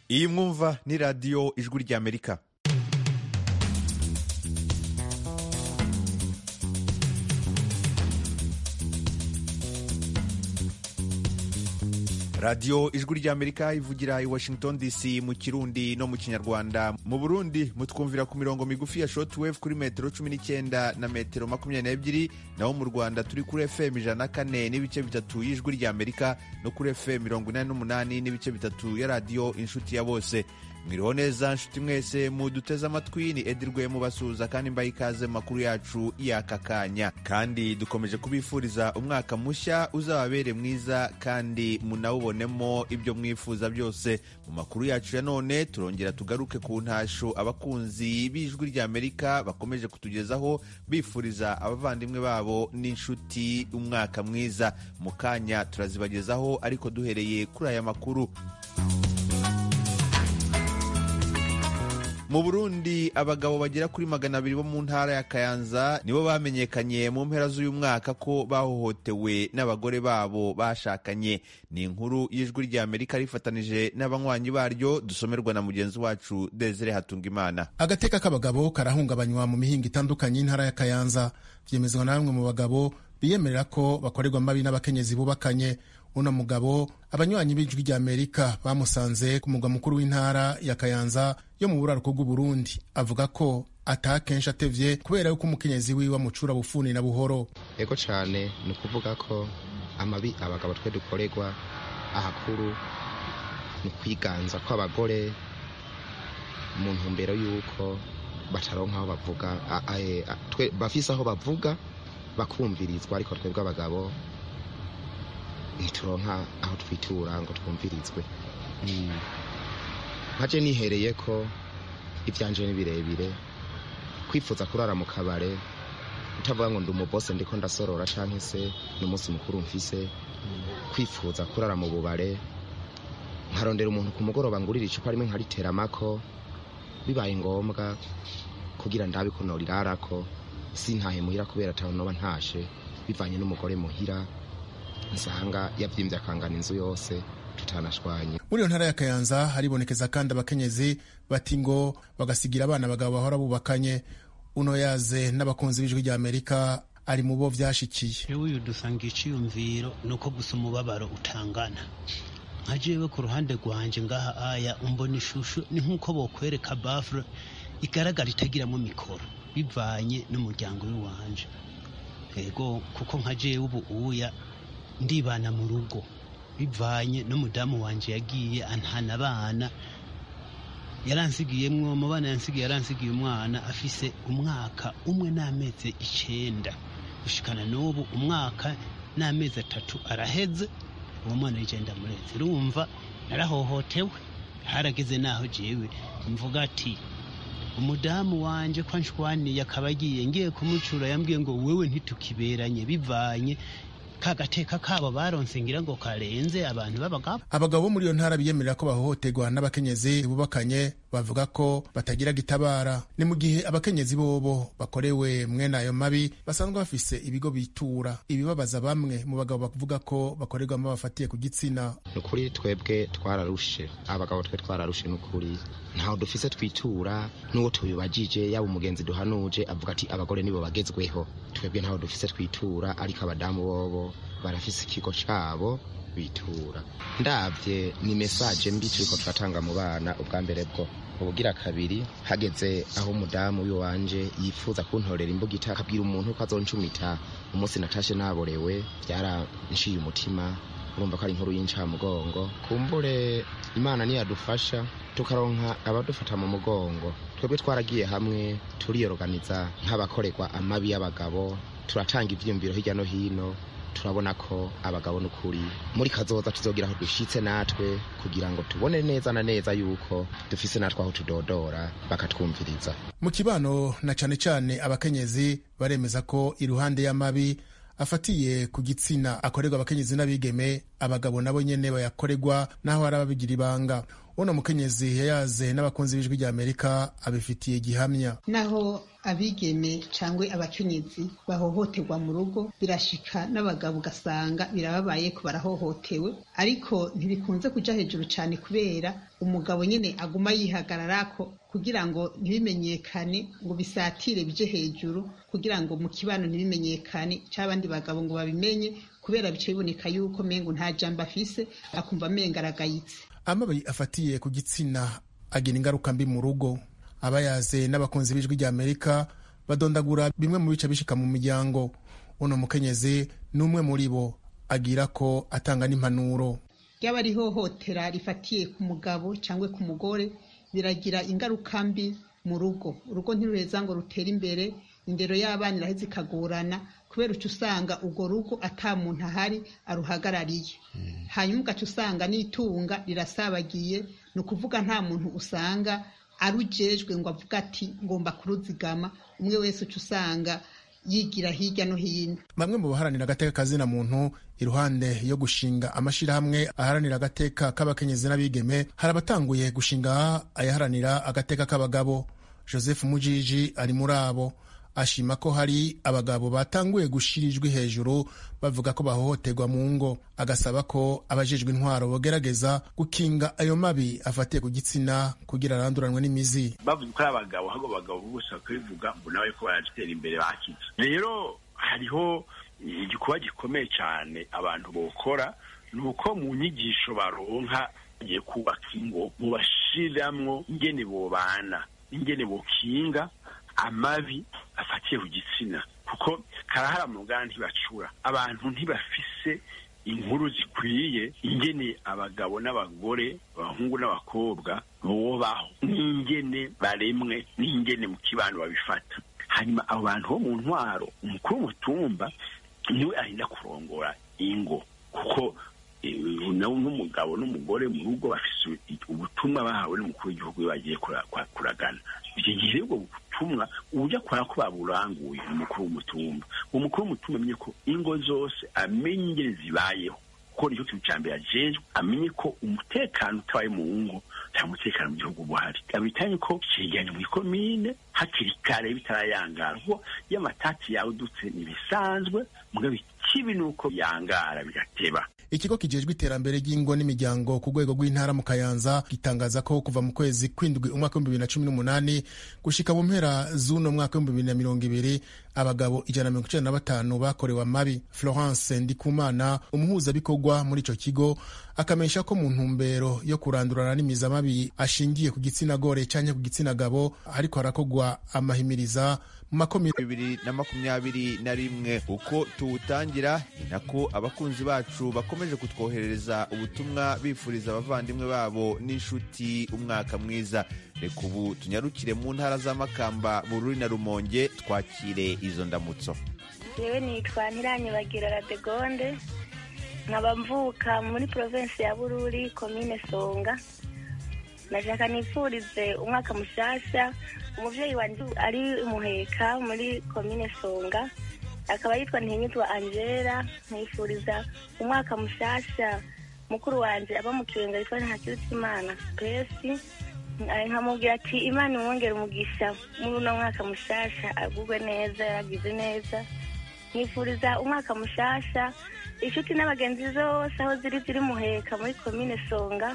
iyi mwumva ni radiyo ijwi ry'amerika radiyo ijwi ry'amerika ivugira i washington dc mu kirundi no mu kinyarwanda mu burundi mutwumvira ku mirongo migufi ya shortwave kuri metero cumi n'icyenda na metero makumyabiri n'ebyiri naho mu rwanda turi kuri fm ijana na kane n'ibice bitatu y'ijwi ry'amerika no kuri fm mirongo inani n'umunani n'ibice bitatu ya radiyo inshuti ya bose mwiriho neza nshuti mwese muduteze amatwi ni edirwe mubasuhuza kandi mbaye ikaze mu makuru yacu y'aka kanya kandi dukomeje kubifuriza umwaka mushya uzababere mwiza kandi munawubonemo ibyo mwifuza byose mu makuru yacu ya none turongera tugaruke ku ntasho abakunzi b'ijwi ry'amerika bakomeje kutugezaho bifuriza abavandimwe babo n'inshuti umwaka mwiza mu kanya turazibagezaho ariko duhereye kuri aya makuru mu burundi abagabo bagera kuri magana abiri bo mu ntara ya kayanza nibo bamenyekanye mu mpera z'uyu mwaka ko bahohotewe n'abagore babo bashakanye ni inkuru y'ijwi ry'amerika rifatanije n'abanywanyi baryo dusomerwa na mugenzi wacu desire hatungimana agateka k'abagabo karahungabanywa mu mihinga itandukanye y'intara ya kayanza byemezwa na bamwe mu bagabo biyemerera ko bakorerwa amabi n'abakenyezi bubakanye uno mugabo abanywanyi b'ijwi ry'amerika bamusanze ku mugwa mukuru w'intara ya kayanza yo mu buraruko bw'uburundi avuga ko atakenshi atevye kubera yuko umukenyezi wiwe amucura bufuni na buhoro ego cane ni ukuvuga ko amabi abagabo twe dukorerwa ahakuru ni ukwiganza kw'abagore mu ntumbero y'uko bataronka aho bavuga bafise aho bavuga bakumvirizwa ariko twebwe abagabo ntituronka aho twitura ngo twumvirizwe nkaje nihereye ko ibyanje ni birebire kwifuza kurara mu kabare utavuga ngo ndi umubose ndiko ndasorora canke se ni umunsi mukuru mfise kwifuza kurara mu bubare nkarondera umuntu ku mugoroba ngurira icupa rimwe nkariteramako bibaye ngombwa kugira ndabe ko norirarako sintahe muhira kubera ataho noba ntashe bivanye n'umugore muhira nsanga yabyimbye akangana inzu yose tutanashwanye muri iyo ntara ya kayanza haribonekeza kandi abakenyezi bati ngo bagasigira abana abagabo bahora bubakanye uno yaze n'abakunzi b'ijwi rya amerika ari mu bo vyashikiye yewe uyu dusanga iciyumviro ni uko gusa umubabaro utangana nka jewe ku ruhande rwanje ngaha aya umbona ishusho ni nk'uko bokwereka bafure igaragara itagiramo mikoro bivanye n'umuryango w'iwanje ego kuko nka jewe ubu uya ndibana mu rugo bivanye n'umudamu wanje yagiye antana abana yaransigiyemwo mu bana yansigiye yaransigiye umwana afise umwaka umwe n'amezi icenda gushikana n'ubu umwaka n'amezi atatu araheze uwo mwana yigenda murezi urumva narahohotewe harageze naho jewe mvuga ati umudamu wanje ko anshwaniye akaba agiye ngiye kumucura yambwiye ngo wewe ntitukiberanye bivanye kagateka kabo baronse ngira ngo karenze abantu b'abagabo abagabo bo muri iyo ntara biyemerera ko bahohoterwa n'abakenyezi bubakanye bavuga ko batagira gitabara ni mu gihe abakenyezi bobo bakorewe mwene ayo mabi basanzwe bafise ibigo bitura ibibabaza bamwe mu bagabo bavuga ko bakorerwamo bafatiye ku gitsina ni ukuri twebwe twararushe abagabo twe twararushe ni ukuri ntaho dufise twitura n'uwo tubibajije yaba umugenzi duhanuje avuga ati abagore nibo bagezweho twebwe ntaho dufise twitura ariko abadamu bobo barafise ikigo cabo bitura ndabye ni mesaje mbi turiko turatanga mu bana ubwa mbere bwo ubugira kabiri hageze aho umudamu w'iwanje yifuza kuntorera imbugita akabwira umuntu ko azoncumita umunsi natashe naborewe byaranciye umutima urumva ko ari inkuru y'incamugongo kumbure imana niyadufasha tukaronka abadufata mu mugongo twebwe twaragiye hamwe turiyoroganiza nk'abakorerwa amabi y'abagabo turatanga ivyiyumviro hirya no hino turabona ko abagabo n'ukuri muri kazoza tuzogira aho dushitse natwe kugira ngo tubone neza na neza yuko dufise natwe aho tudodora bakatwumviriza mu kibano na cane cane abakenyezi baremeza ko iruhande y'amabi afatiye ku gitsina akorerwa abakenyezi n'abigeme abagabo nabo nyene bayakorerwa naho hari ababigira ibanga uno mukenyezi yayaze n'abakunzi b'ijwi rya amerika abifitiye gihamya naho abigeme cyangwa abakenyezi bahohoterwa mu rugo birashika n'abagabo ugasanga birababaye ko barahohotewe ariko ntibikunze kuja hejuru cyane kubera umugabo nyine aguma yihagararako kugira ngo ntibimenyekane ngo bisatire bije hejuru kugira ngo mu kibano ntibimenyekane cy'abandi bagabo ngo babimenye kubera bice biboneka yuko mengo nta jambo afise akumva amenga aragayitse amababi afatiye ku gitsina agira ingaruka mbi mu rugo abayaze n'abakunzi b'ijwi rya amerika badondagura bimwe mu bice bishika mu miryango uno mukenyezi ni umwe muri bo agira ko atanga n'impanuro ryaba ari ihohotera rifatiye ku mugabo cyangwa ku mugore biragira ingaruka mbi mu rugo urugo ntiruheza ngo rutere imbere indero y'abana iraheza ikagorana kubera uca usanga urwo rugo ata muntu ahari aruhagarariye hanyuma ugaca usanga n'itunga rirasabagiye ni ukuvuga nta muntu usanga arujejwe ngo avuge ati ngomba kuruzigama umwe wese uca usanga yigira hirya no hino bamwe mu baharanira agateka kazina muntu iruhande yo gushinga amashyirahamwe aharanira agateka k'abakenyezi n'abigeme hari abatanguye gushinga ayaharanira agateka k'abagabo joseph mujiji ari muri abo ashima ko hari abagabo batanguye gushira ijwi hejuru bavuga ko bahohoterwa mu ngo agasaba ko abajejwe intwaro bogerageza gukinga ayo mabi afatiye ku gitsina kugira aranduranwe n'imizi bavuze ko ari abagabo ahubwo abagabo bose bakabivuga ngo nawe ko baratera imbere bakize rero hariho igikorwa gikomeye cyane abantu bokora ni uko mu nyigisho baronka bagiye kubaka ingo mubashiramwo ingene bobana ingene bokinga amabi afatiye ku gitsina kuko karahara mu ruganda ntibacura abantu ntibafise inkuru zikwiye ingene abagabo n'abagore abahungu n'abakobwa bobaho n'ingene baremwe n'ingene mu kibano babifata hanyuma abo bantu bo mu ntwaro umukuru w'umutumba niwe arinda kurongora ingo kuko n'umugabo n'umugore mu rugo bafise ubutumwa bahawe n'umukuru w'igihugu bagiye kuragana icyo gihe ubwo butumwa ujya kwa ko baburanguye umukuru w'umutumba umukuru w'umutumba amenye ko ingo zose amenye ingene zibayeho kuko nicyo kintu cya mbere ajejwe amenye ko umutekano utabaye mu ngo nta mutekano mu gihugu buhari abitanye ko cegeranye mu ikomine hakiri kare bitarayangara kuko iyo amatati yawe udutse ntibisanzwe mugabo ikibi ni uko yangara bigateba ikigo kijejwe iterambere ry'ingo n'imiryango ku rwego rw'intara mu kayanza gitangaza ko kuva mu kwezi kw'indwi umwaka w'ibihumbi bibiri na cumi n'umunani gushika mu mpera z'uno mwaka w'ibihumbi bibiri na mirongo ibiri abagabo ijana na mirongo icenda na batanu bakorewe amabi florence ndikumana umuhuzabikorwa muri ico kigo akamenyesha ko mu ntumbero yo kurandurana n'imizamabi ashingiye ku gitsina gore canke ku gitsina gabo ariko harakorwa amahimiriza mu makomine bibiri na makumyabiri na rimwe uko tuwutangira ni nako abakunzi bacu bakomeje kutwoherereza ubutumwa bifuriza abavandimwe babo n'inshuti umwaka mwiza reka ubu tunyarukire mu ntara z'amakamba bururi na rumonge twakire izo ndamutso yewe nitwa ntiranyibagira radegonde nkaba mvuka muri provinsi ya bururi komine songa nashaka nifurize umwaka mushasha umuvyeyi wanje ari umuheka muri komine songa akaba yitwa ntinyitwa angela nkifuriza umwaka mushasha mukuru wanje aba mu kirenga yitwa ntakirutimana pesi nkamubwira ati imana imwongere umugisha muri uno mwaka mushasha agugwe neza yaragize neza nkifuriza umwaka mushasha inshuti n'abagenzi zose aho ziri ziri muheka muri komine songa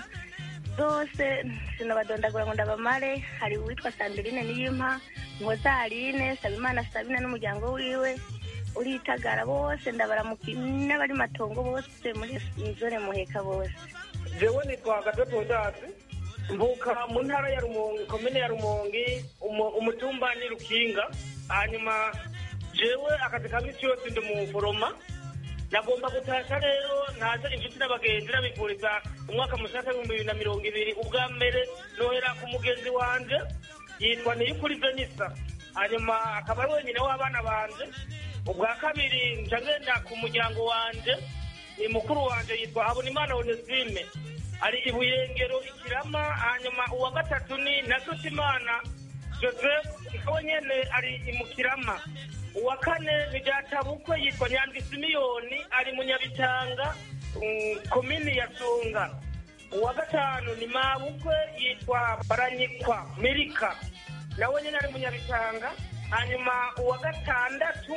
zose sinabadondagura ngo ndabamare hari uwitwa sandeline niyimpa nkozaline sabimana sabina n'umuryango wiwe uritagara bose ndabaramuki n'abari matongo bose muri zone muheka bose jewe nitwa gatoto ndasi mvuka mu ntara ya rumonge komine ya rumonge umutumba ni rukinga hanyuma jewe akazi ka misi yose ndi mu foroma nagomba gutasha rero ntaze inshuti n'abagenzi nabifuriza umwaka mushaka w'ibihumbi bibiri na mirongo ibiri ubwa mbere nohera ku mugenzi wanje yitwa niyukuri venisa hanyuma akaba ari wenyine w'abana banje ubwa kabiri nca ngenda ku muryango wanje ni mukuru wanje yitwa habonimana onesime ari ibuyengero ikirama hanyuma uwa gatatu ni nasutimana joseph nawe nyene ari imukirama uwa kane ni bukwe yitwa nyandwi simiyoni ari mu nyabitanga komini ya songa uwa gatanu ni mabukwe yitwa baranyikwa mirika nawe nyine ari munyabitanga hanyuma uwa gatandatu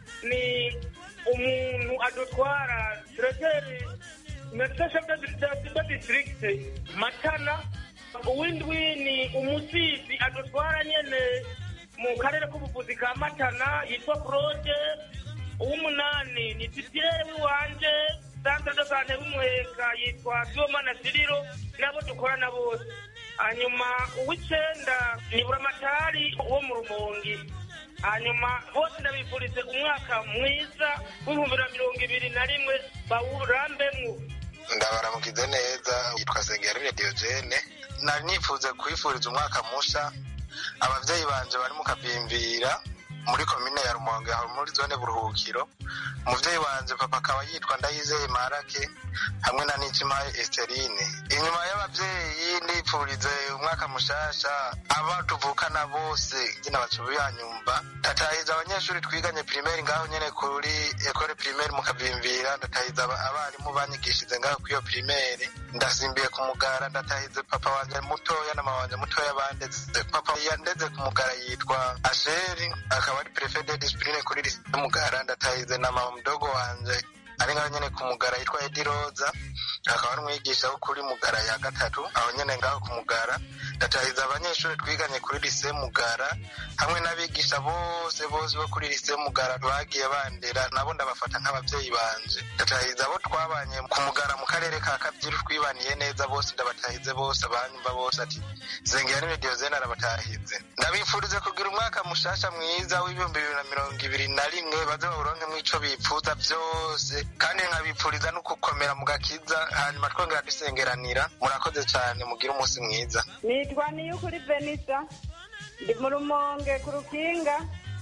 ni umuntu adutwara diregiteri medecin de district matana uwindwi ni umusizi adutwara nyene mu karere k'ubuvuzi ka matana yitwa claude uw'umunani ni titire w'iwanje santre de sante w'umuheka yitwa sibomana siriro nabo dukorana bose hanyuma uw'icenda ni buramatari wo mu rumongi hanyuma bose ndabifurize umwaka mwiza w'ibihumbi na mirongo ibiri na rimwe bawurambemwo ndabaramukize neza yitwa sengiyarire diogene nari nifuze kwifuriza umwaka musha abavyeyi banje bari mu kabimvira muri komine ya rumonge aho muri zone buruhukiro umuvyeyi wanje papa akaba yitwa ndayizeye marake hamwe na nikimaye esterine inyuma y'abavyeyi ndipfurize umwaka mushasha aba tuvukana bose izina bacu yanyumva ndatahiza abanyeshuri twiganye primaire ngaho nyene kuri ekole primaire mu kavimvira ndatahiza abarimu banyigishize ngaho kwiyo primaire ndasimbiye ku mugara ndatahize papa wanje mutoya na mama wanje mutoya bandeze papa yandeze ku mugara yitwa asheri akaba ari prefet de discipline kuri lise mugara ndatahize na mama mdogo wanje ari ngaho nyene ku mugara yitwa edi roza akaba ari umwigisha wo kuri mugara ya gatatu aho nyene ngaho ku mugara ndatahiza abanyeshuri twiganye kuri lise mugara hamwe n'abigisha bose bose bo kuri lise mugara bagiye bandera nabo ndabafata nk'abavyeyi banje ndatahiza abo twabanye ku mugara mu karere ka kavyiru twibaniye neza bose ndabatahize bose abanyumva bose ati zengera n'imediozene arabatahize ndabifurize kugira umwaka mushasha mwiza w'ibihumbi bibiri na mirongo ibiri na rimwe baze bawuronkemwo ico bipfuza vyose kandi nkabipfuriza no gukomera mu gakiza hanyuma twongera dusengeranira murakoze cane mugire umunsi mwiza nitwa niyukuri benisa ndi mu rumonge ku rukinga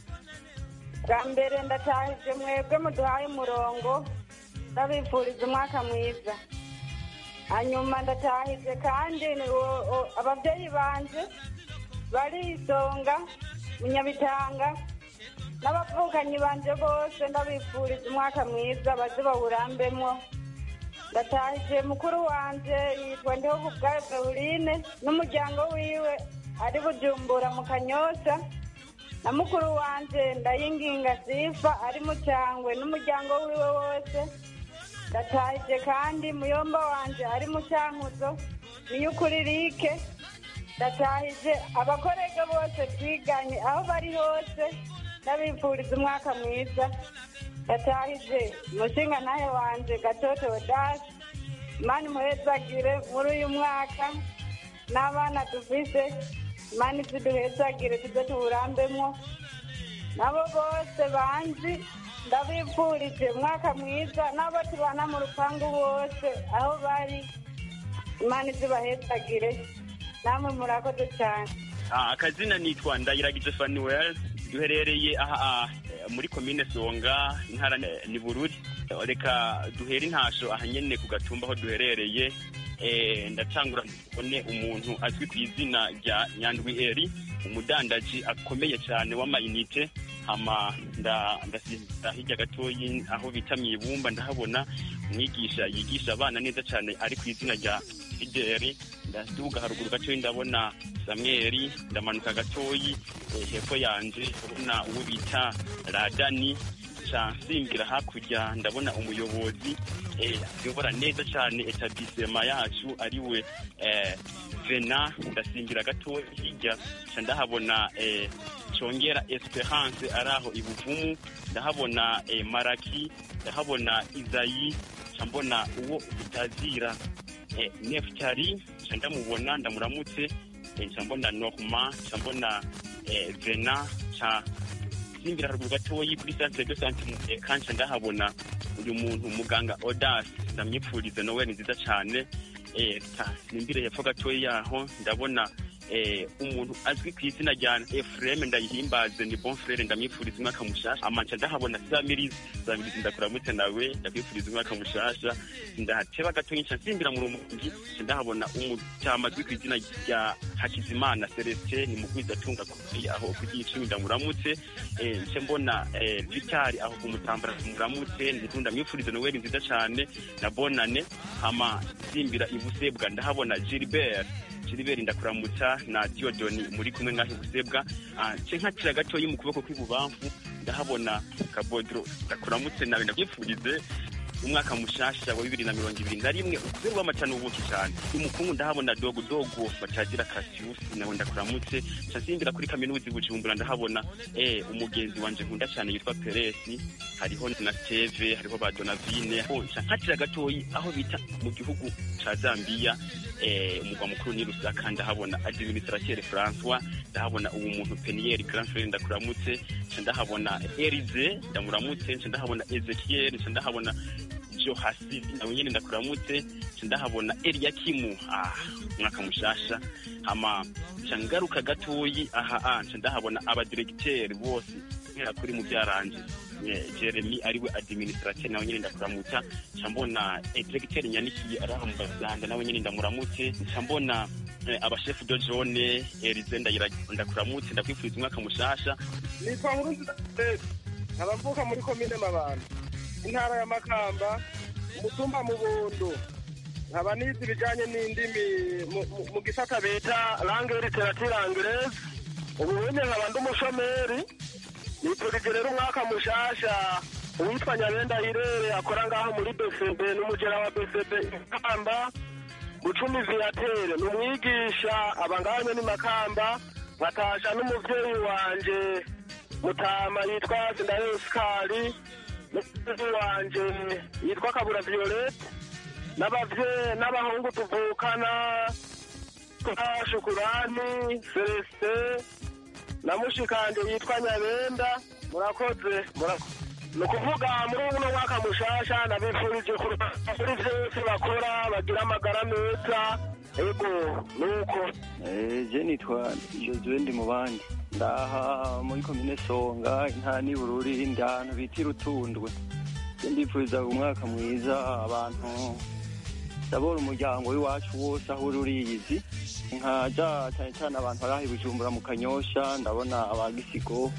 bwa mbere ndatahije mwebwe muduhaye umurongo ndabifuriza umwaka mwiza hanyuma ndatahije kandi ababyeyi banje barisonga munyabitanga n'abavukanyi banje bose ndabifuriza umwaka mwiza baze bawurambemwo ndatahije mukuru wanje yitwa ndiho kubwayo pauline n'umuryango wiwe ari bujumbura mu kanyosha na mukuru wanje ndayinginga sifa ari mu cyangwe n'umuryango wiwe wose ndatahije kandi muyomba wanje ari mu cyankuzo niy'ukuri rike ndatahije abakorega bose twiganye aho bari hose ndabifuriza umwaka mwiza ndatahije umushinga nawe wanje gatoto odasi imana imuhezagire muri uyu mwaka n'abana dufise imana iziduhezagire tuze tuwurambemwo nabo bose banzi ndabifurije umwaka mwiza n'abo tubana mu rupangu bose aho bari imana izibahezagire namwe murakoze cyane akazina nitwa ndayiragije fanuel duherereye aha muri komine songa intara ni bururi reka duhere intasho aha nyene ku gatumba aho duherereye ndacangura mbone umuntu azwi ku izina rya nyandwi eri umudandaji akomeye cyane w'amayinite hama ndasiza hirya gatoyi aho bita mu ibumba ndahabona umwigisha yigisha abana neza cyane ari ku izina rya fideli ndaduga haruguru gatoyi ndabona samweri ndamanuka gatoyi hepfo yanje ndabona uwo bita radani nsimbira hakurya ndabona umuyobozi ayobora neza cyane etablisema yacu ariwe vena ndasimbira gatoya hirya ndahabona cyongera esperance ari aho ibuvumu ndahabona maraki ndahabona izayi mbona uwo utazira nefutari ndamubona ndamuramutse mbona norma mbona vena simbira haruguru gatoyi kuri centre de sante muteka nca ndahabona uyu muntu muganga odasi ndamwipfuriza nowe ni nziza cyane simbire hepfo gatoyi yaho ndabona eh, umuntu azwi ku izina rya efureme ndayihimbaze ni bon frere ndamwifuriza umwaka mushasha amanca ndahabona zamirizi zamirizi ndakuramutse nawe ndakwifuriza umwaka mushasha ndahateba gatoyi nca nsimbira mu rumungi nca ndahabona umutama azwi ku izina rya hakizimana celestin ni mugwiza atunga kuki aho kugira icumi ndamuramutse eh, nce mbona eh, vitari aho kumutambara muramutse ndikunda mwifuriza noweli nziza cane na bonane hama nsimbira ibusebwa ndahabona gilbert Gilbert ndakuramutsa na Diodoni muri kumwe ngaho ibusebwa Ah, nce nkakira gatoyi mu kuboko kw'ibubamfu ndahabona kabodro ndakuramutse nawe ndakwifurize umwaka mushasha wa bibiri na mirongo ibiri na rimwe ukubera w'amacana ubuki cyane umukungu ndahabona dogo dogo batagira Cassius nawe ndakuramutse nca nsimbira kuri kaminuza i Bujumbura ndahabona eh umugenzi wanje nkunda cyane yitwa Peresi hariho na Steve hariho ba Donavine Oh, nca nkatira gatoyi aho bita mu gihugu ca Zambia eh umugwa mukuru ni Lusaka ndahabona administrateur François ndahabona ubu muntu Peniel Grand Frère ndakuramutse nca ndahabona Elize ndamuramutse nca ndahabona Ezekiel nca ndahabona Johasi nawe nyene ndakuramutse nca ndahabona Eliakimu ah umwaka mushasha hama nca ngaruka gatoyi aha ah nca ndahabona abadiregiteri bose guhera kuri mu byaranje Eh, Jeremy ariwe administrateur nawe nyene ndakuramutsa nca mbona eh, diregiteri nyanikiye ari aha mu Gazanda nawe nyene ndamuramutse nca mbona eh, abashefu do jone Elize ndayira ndakuramutse ndakwifuriza umwaka mushasha nitwa nkurunziza Fred nkaba mvuka muri komine mabanda intara ya makamba umutumba mubondo nkaba nize ibijanye n'indimi mu- mu- mu gisata bita langue literature anglaise ubu bunye nkaba ndi umushomeri nipfurije rero umwaka mushasha uwitwa nyabenda hirere akora ngaho muri bcb n'umugera wa bcb ikamba gucumi viatere ni umwigisha aba ngaho nyene i makamba nkatasha n'umuvyeyi wanje mutama yitwa sindayo sikari n'umuvyeyi wanje yitwa kabura violette n'abavye n'abahungu tuvukana twa shukurani celestin na mushikanje yitwa nyabenda murakoze murakoze ni ukuvuga muri uno mwaka mushasha nabifurije kuruta muri vyose bakora bagira amagara meza ego nuko je nitwa josue ndi mu bandi ndaha muri komine songa intara n'ibururi ndi ahantu bita irutundwe je ndipfuriza umwaka mwiza abantu ndabona umuryango w'iwacu wose aho uri uriyizi nkaja cyane cyane abantu bari aho i bujumbura mu kanyosha ndabona abagisigo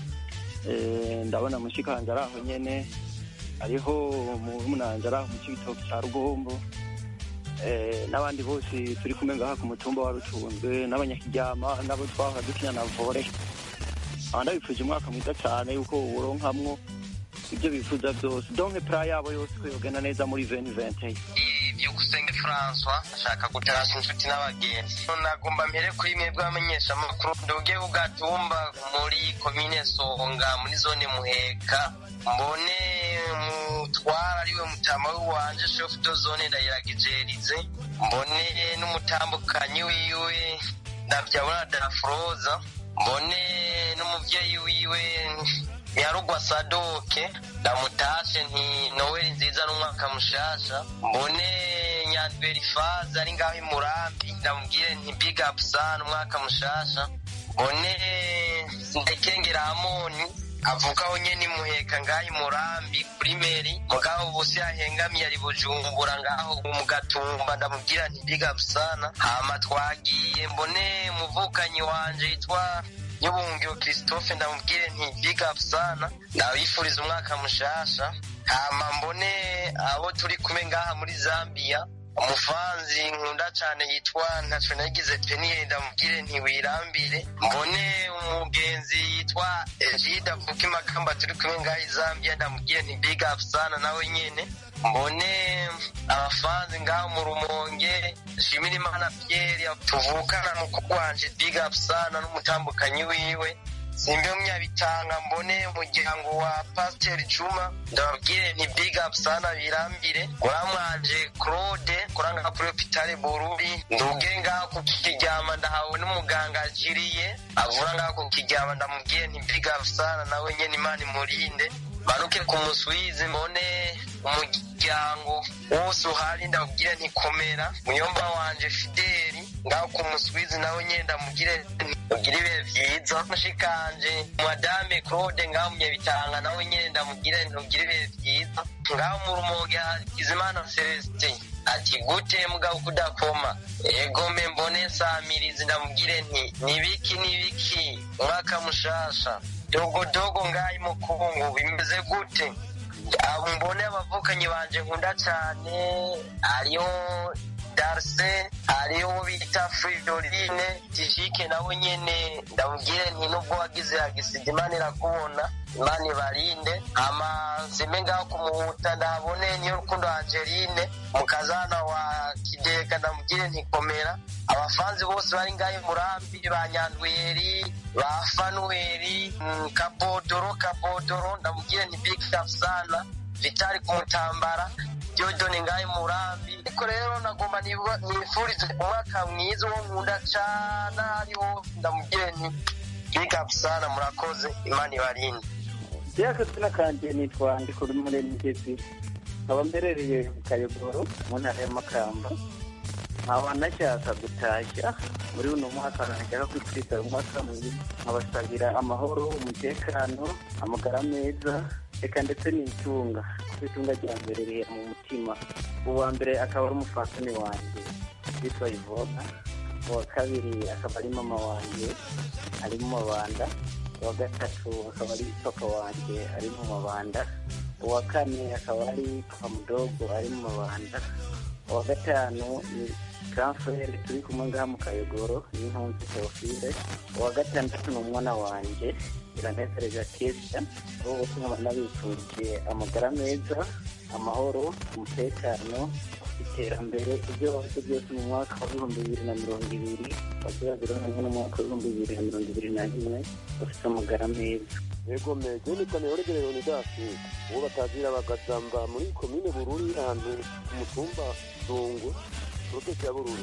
eh, ndabona mushikanje ari aho nyene hariho munanje ari aho mu cibitoki ca rugombo eh, n'abandi bose turi kumwe ngaha ku mutumba wa rutunzwe n'abanyakiryama nabo twahora dukina na vore aba ndabifuje umwaka mwiza cane yuko uronkamwo ibyo bifuza byose donke pra yabo yose ko yogenda neza muri 2020 byukusenge francois ashaka gutasha inshuti n'abagenzi nagomba mpere kuri mwebwe abamenyesha amakuru ndoge ugatumba muri komine songa muri zone muheka mbone mutwara ariwe mutama w'iwanje chef de zone ndayiragijerize mbone n'umutambukanyi wiwe ndavyabona darafroza mbone n'umuvyeyi wiwe nyarugwa sadoke ndamutashe nti noweli nziza n'umwaka mushasha mbone nyandberifaze ari ngaho imurambi ndamubwire nti big up sana umwaka mushasha mbone ndekengera amoni avukaho nyene imuheka ngaho imurambi kuri meri mugabo busi yahengamiye ari bujumbura ngaho mu gatumba ndamubwira nti big up sana hama twagiye mbone muvukanyi wanje yitwa nyubungiro christophe ndamubwire nti big up sana ndabifuriza umwaka mushasha hama mbone abo turi kumwe ngaha muri zambia umufanzi nkunda cane yitwa ntaco nagize peniyeri ndamubwire ntiwirambire mbone umugenzi yitwa ejida avuka imakamba turi kumwe ngaha i zambia ndamubwire nti big up sana nawe nyene mbone abafanzi ngaho mu rumonge shimira imana pierre tuvukana mukuru wanje big up sana n'umutambukanyi wiwe simbe munyabitanga mbone umuryango wa pasiteri juma ndababwire ni big up sana birambire muramwanje claude kuranga kuri hopitale bururi nduge ngaho ku kiryama ndahawe n'umuganga ajiriye avura ngaho ku kiryama ndamubwire nti big up sana nawe nyene imana imurinde manuke ku muswizi mbone umuryango wose uhari ndawubwire ntikomera muyomba wanje fideli ngaho ku muswizi nawe nyine ndamubwire ugire ibihe byiza mushikanje madame claude ngaho munyabitanga nawe nyine ndamubwire ntugire ibihe byiza ngaho mu rumoge hakizimana celestin ati gute mugabo kudakoma ego me mbone samirizi ndamubwire nti nibiki nibiki umwaka mushasha dogodogo ngaho mukungu bimeze gute mbone abavukanyi banje nkunda cyane hariho darse hariho uwo bita fridorine tijike nawe nyene ndamubwire nti nubwo wagize agisida imana irakubona imana ibarinde ama nseme ngaho kumuhuta ndahabone niyo rukundo angeline mukazana wa kideka ndamubwire ntikomera abafanzi bose bari ngaho murambi ba nyandweri ba fanuweri mm, kabodoro kabodoro ndamubwire nti big up sana vitari kumutambara Jodoni ngahe murambi ariko rero nagomba nifurize umwaka mwiza uwo nkunda cyane hariho ndamubwire nti big up sana murakoze imana ibarinde ya akazina kanjye nitwa ndikuri muri migezi nkaba mberereye mu kayogoro mu ntara y'amakamba nkaba nashaka gutashya muri uno mwaka nashaka kwitwiza umwaka mwiza nkabasabira amahoro umutekano amagara meza reka ndetse n'itunga kuko itunga rya mbere riri mu mutima uwa mbere akaba ari umufasoni wanjye witwa ivona uwa kabiri akaba ari mama wanjye ari mu mabanda uwa gatatu akaba ari papa wanjye ari mu mabanda uwa kane akaba ari papa mudogo ari mu mabanda uwa gatanu ni transferi turi kumwe ngaha mu kayogoro n'impunzi teofile uwa gatandatu ni umwana wanjye iranezereje kesha abo bose nkaba nabifuriye amagara meza amahoro umutekano iterambere ibyo bafite byose mu mwaka w'ibihumbi bibiri na mirongo ibiri bazabira hamwe n'umwaka w'ibihumbi bibiri na mirongo ibiri na rimwe bafite amagara meza yego meze nitwa neoregere leonidasi uwo batazira bagazamba muri komine bururi ahantu ku mutumba dungu protesi ya bururi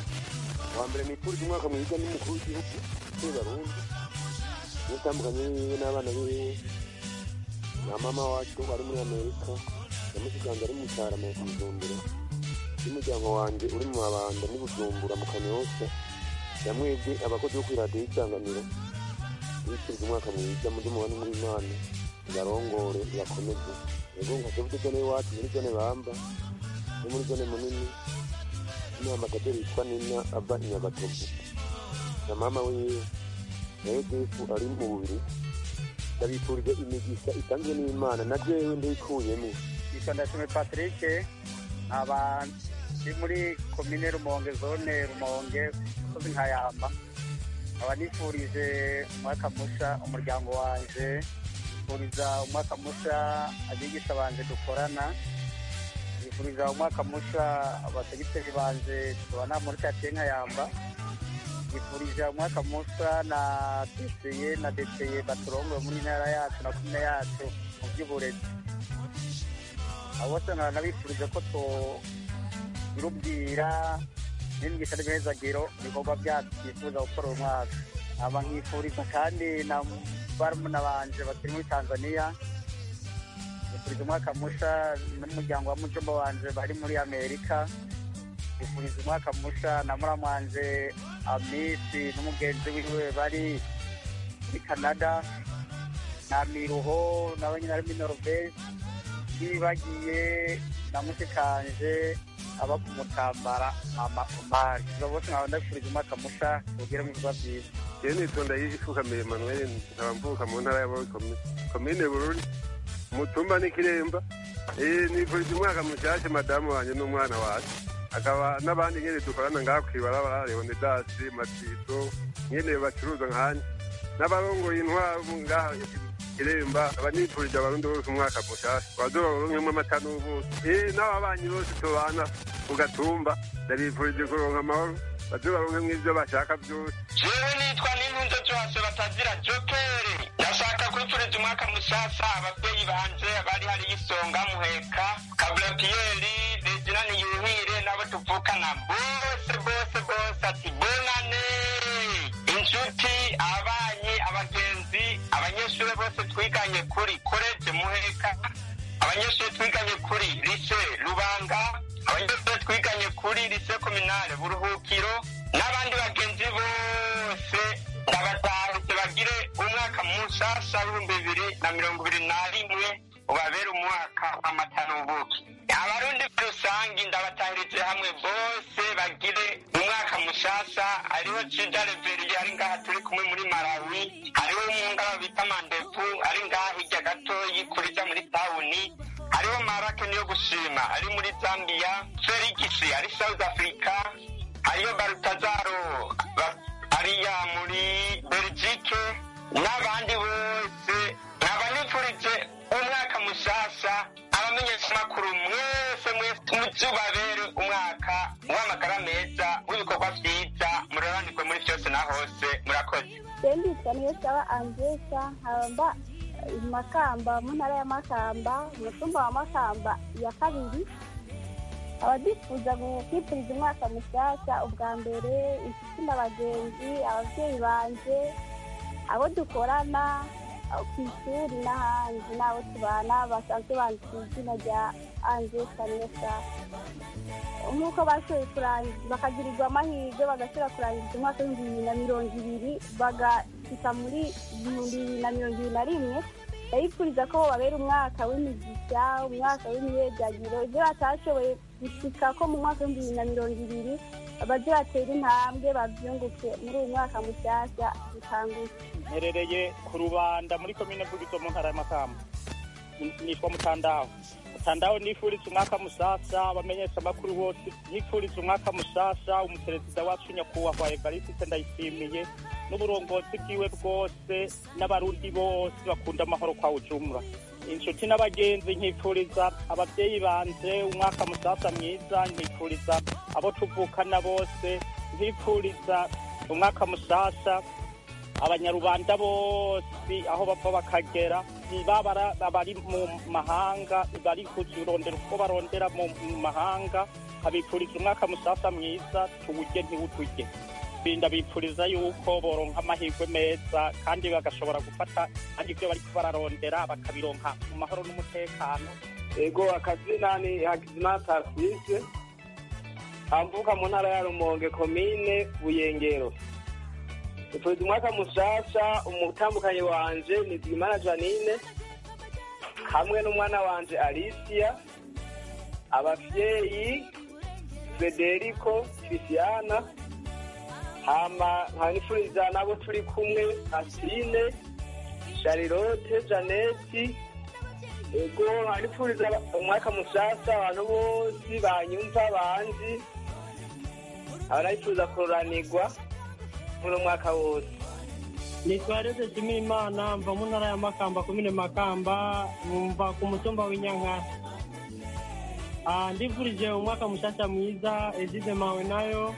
wa mbere nifurije umwaka mwiza n'umukuru w'igihugu sebarundi n'utandukanye wiwe n'abana biwe na mama wacu ari muri amerika na mushikanje ari mu cyarama mu bujumbura n'umuryango wanjye uri mu mabanda n'i bujumbura mu kanyosha yamwebwe abakozi bo kuri radiyo y'isanganiro bifurije umwaka mwiza muri mubane muri imana ibarongore ibakomeze yego nkakivuga zone iwacu muri zone bamba no muri zone munini n'amagaderi yitwa nina ava inyagatovu na mama wiwe na yozefu ari mu bubiri ndabifurije imigisha itanzwe n'imana na jewe ndayikuyemo yitwa ndashime patrick aba ndi muri komine rumonge zone rumonge kozi nkayamba aba nifurije umwaka musha umuryango wanje nifuriza umwaka musha abigisha banje dukorana nifuriza umwaka musha abategiteri banje tubana muri katiye nkayamba nifurije umwaka musha na deseye na deseye baturongoye muri ntara yacu na kumwe yacu mu by'uburezi abo bose nkaba nabifurije ko turubwira n'imigisha n'imihezagiro ibikorwa byacu twifuza gukora uyu mwaka aba nkifuriza kandi na barumuna banje bakiri muri tanzania nifuriza umwaka musha n'umuryango wa mujomba wanje bari muri amerika nifuriza umwaka musha na muramu wanje amisi n'umugenzi wiwe bari muri canada na miruho nawe nyine ari muri norvege yibagiye na mushikanje aba ku mutambara mama umari abo bose nkaba ndabifurije umwaka musha ugira mu bikorwa byiza jewe nitonda yifukamiye manuel nkaba mvuka mu ntara ya komine bururi umutumba n'ikiremba nifurije umwaka mushasha madamu wanjye n'umwana wacu akaba n'abandi nyene dukorana ngaha kw'ibarabara leonidasi matito nyene bacuruza nkanje n'abarongoye intwaro ngaha kiremba abanifurije abarundi bose umwaka mushasha bazobaronkemwo amata n'ubuki n'ababanyi bose tubana ku gatumba ndabifurije kuronka amahoro bazobaronkemwo ivyo bashaka vyose jewe nitwa n'intunze zose batazira jokeri ndashaka kwifuriza umwaka mushasha ababyeyi banje bari hari isonga muheka kabula piyeri reginani yuhire nabo tuvukana bose bose bose ati bonane inshuti ababanyi abagenzi abanyeshuri bose twiganye kuri koleje muheka abanyeshuri twiganye kuri lise rubanga abanyeshuri twiganye kuri lise kominale buruhukiro n'abandi bagenzi bose ndabatahutse bagire umwaka mushasha w'ibihumbi bibiri na mirongo ibiri na rimwe ubabere umwaka w'amatanubuki abarundi muri rusange ndabatahirije hamwe bose bagire umwaka mushasha hariho cida reveriye ari ngaha turi kumwe muri malawi hariho umwungaba bita mandevu ari ngaha hirya gatoyi kurija muri tawuni hariho marake niyo gushima ari muri zambia felix ari south africa hariho barutazaro ariya muri belgique n'abandi bose nkabanifurije umwaka mushasha abamenyeshamakuru mwese mwese muzubabere umwaka w'amagara meza w'ibikorwa vyiza muraranirwe muri vyose na hose murakoze senditwa niyo saba angesa nkaba makamba mu ntara ya makamba umutumba wa makamba ya kabiri abadifuza kwipuriza umwaka mushyashya ubwa mbere inshuti n'abagenzi ababyeyi banje abo dukorana ku ishuri n'ahandi n'abo tubana basanzwe bandika izina rya angesa nesa nk'uko bashoboye kurangiza bakagirirwa amahirwe bagashobora kurangiza umwaka w'ibihumbi bibiri na mirongo ibiri bagashyika muri ibihumbi bibiri na mirongo ibiri na rimwe ndabifuriza ko babera umwaka w'imigisha umwaka w'imyedagiro ibyo batashoboye gushyika ko mu mwaka w'ibihumbi bibiri na mirongo ibiri bajye batera intambwe babyunguke muri uyu mwaka mushyashya dutanguye mperereye ku rubanda muri komine vugizo mu ntara y'amakamba nitwa mutandaho mutandaho nifuriza umwaka musasa abamenyesha amakuru bose nifuriza umwaka musasa umuperezida wacu nyakubahwa evariste ndayishimiye n'uburongozi bwiwe bwose n'abarundi bose bakunda amahoro kwa ujumura inshuti n'abagenzi nkifuriza ababyeyi banje umwaka musasa mwiza nkifuriza abo tuvukana bose nkifuriza umwaka musasa abanyarubanda bose aho bava bakagera baba bari mu mahanga bari kuzirondera uko barondera mu mahanga abifuriza umwaka musasa mwiza tuwurye ntiwuturye ndabifuriza yuko boronka amahirwe meza kandi bagashobora gufata kandi ibyo bari bararondera bakabironka mu mahoro n'umutekano ego akazina ni hakizimana tarsise amvuka mu ntara ya rumonge komine buyengero tufuriza umwaka mushasha umutambukanyi wanje ni zigimana janine hamwe n'umwana wanje alicia abavyeyi frederico christiana hama nkanifuriza nabo turi kumwe asine sharilote janeti ego nkanifuriza umwaka mushasha abantu bose banyumva banzi abanayifuza kururanirwa muri umwaka wose nitwareze nshimira imana mva mu ntara ya makamba komine makamba numva ku mutumba w'inyankara ndifurije umwaka mushasha mwiza ezize mawe nayo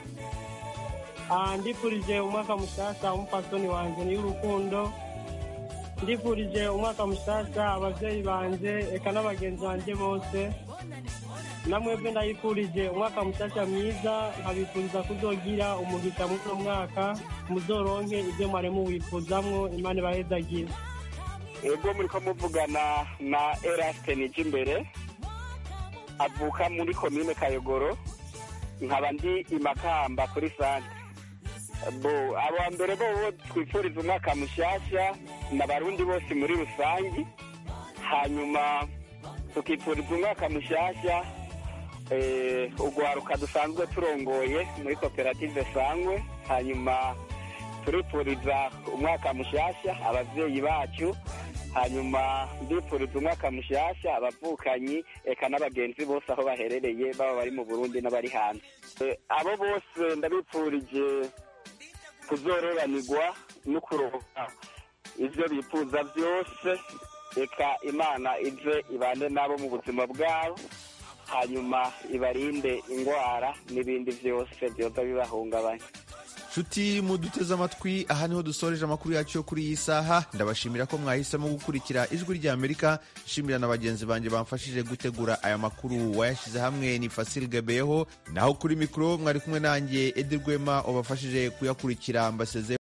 ndifurije umwaka mushasha umupasoni wanje y'urukundo ndifurije umwaka mushasha abavyeyi banje eka n'abagenzi banje bose namwebwe ndayifurije umwaka mushasha mwiza nkabifuriza kuzogira umugisha muri uno mwaka muzoronke ibyo mwari muwifuzamwo imana ibahezagire ego muriko muvugana na eraste nijimbere avuka muri komine kayogoro nkaba ndi imakamba kuri sante bo aba mbere bo twifuriza umwaka mushyashya n'abarundi bose muri rusange hanyuma tukifuriza umwaka mushyashya urwaruka dusanzwe turongoye muri koperative sangwe hanyuma turifuriza umwaka mushyashya ababyeyi bacu hanyuma ndifuriza umwaka mushyashya abavukanyi eka n'abagenzi bose aho baherereye baba bari mu burundi n'abari hanze abo bose ndabipfurije kuzororanirwa no kuronka ibyo bifuza byose reka imana ize ibane nabo mu buzima bwabo hanyuma ibarinde indwara n'ibindi byose byoza bibahungabanya nshuti muduteze amatwi aha niho dusoreje amakuru yacu yo kuri iyi saha ndabashimira ko mwahisemo gukurikira ijwi rya amerika nshimira na bagenzi banjye bamfashije gutegura aya makuru wayashyize hamwe ni fasile gabeyeho naho kuri mikoro mwari kumwe nanjye edi rwema wabafashije kuyakurikira mbaseze